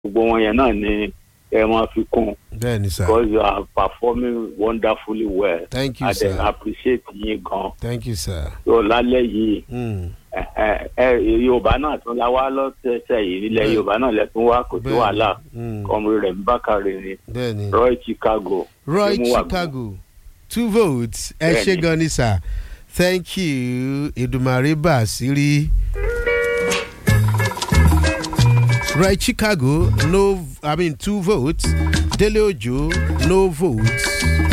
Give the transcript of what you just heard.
gbogbo wọn yẹn náà ni ẹ máa fi kún bẹ́ẹ̀ ni sir because you are performing wonderfully well thank you i dey sir appreciate yín gan thank you sir. so lálẹ́ yìí Mm. ẹ ẹ ẹ yorùbá náà tún la wá lọ́sẹ̀ẹ̀sẹ̀ yìí nílẹ̀ Bẹ́ẹ̀. yorùbá náà lẹ́tún wá kò sí Bẹ́ẹ̀ ni. wàhálà Mm. kọ́mú rẹ̀ ń bákàrẹ̀ ni bẹ́ẹ̀ ni roy chicago roy Ṣé mo wà chicago two votes ẹ Bẹ́ẹ̀ ṣe ni. gan ni sir thank you edumare basiri. roy chicago no i mean two votes dele ojo no votes